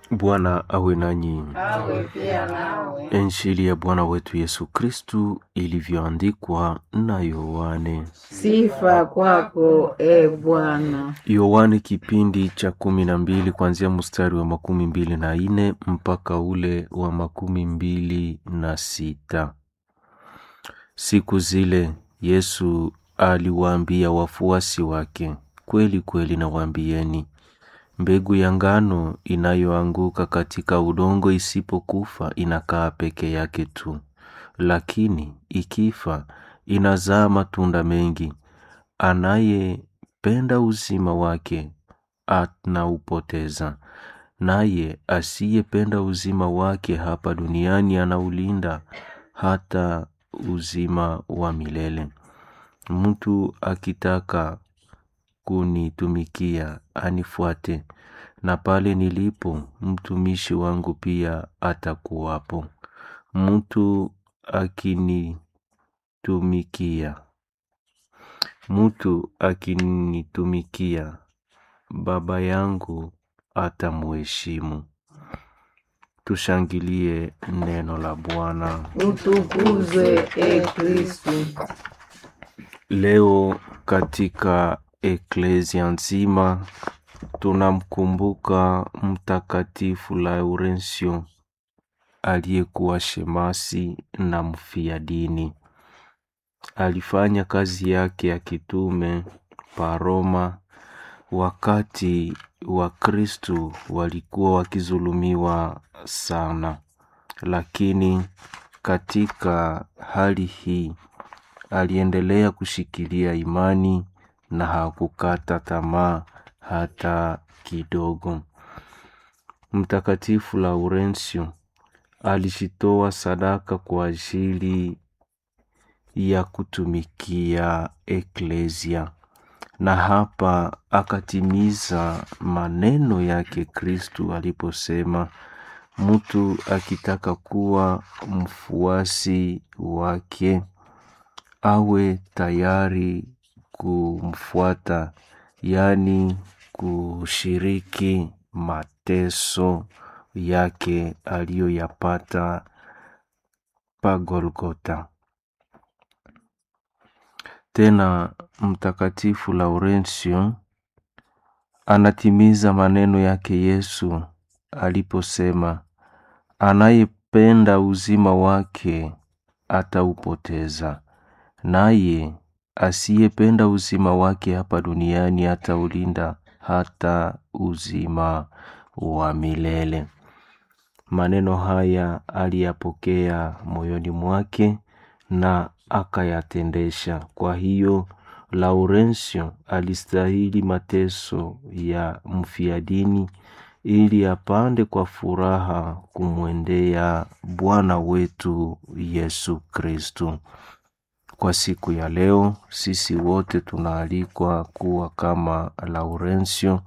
Bwana awe nanyi. awe pia nawe. Injili ya Bwana wetu Yesu Kristu ilivyoandikwa na Yohane. Sifa kwako e Bwana. Yohane kipindi cha kumi na mbili kuanzia mstari wa makumi mbili na ine mpaka ule wa makumi mbili na sita. Siku zile Yesu aliwaambia wafuasi wake, kweli kweli nawaambieni, mbegu ya ngano inayoanguka katika udongo isipokufa inakaa peke yake tu, lakini ikifa inazaa matunda mengi. Anayependa uzima wake anaupoteza, naye asiyependa uzima wake hapa duniani anaulinda hata uzima wa milele. Mtu akitaka kunitumikia anifuate, na pale nilipo mtumishi wangu pia atakuwapo. Mtu akinitumikia, mtu akinitumikia, Baba yangu atamuheshimu. Tushangilie neno la Bwana. Utukuzwe e Kristu. Leo katika eklesia nzima tunamkumbuka Mtakatifu Laurensio aliyekuwa shemasi na mfia dini. Alifanya kazi yake ya kitume pa Roma wakati Wakristu walikuwa wakizulumiwa sana, lakini katika hali hii aliendelea kushikilia imani na hakukata tamaa hata kidogo. Mtakatifu Laurensio alijitoa sadaka kwa ajili ya kutumikia eklesia, na hapa akatimiza maneno yake Kristu aliposema, mtu akitaka kuwa mfuasi wake awe tayari kumfuata, yaani kushiriki mateso yake aliyoyapata pa Golgota. Tena Mtakatifu Laurensio anatimiza maneno yake Yesu aliposema, anayependa uzima wake ataupoteza, naye asiyependa uzima wake hapa duniani ataulinda hata uzima wa milele. Maneno haya aliyapokea moyoni mwake na akayatendesha. Kwa hiyo Laurensio alistahili mateso ya mfiadini ili apande kwa furaha kumwendea Bwana wetu Yesu Kristu. Kwa siku ya leo sisi wote tunaalikwa kuwa kama Laurensio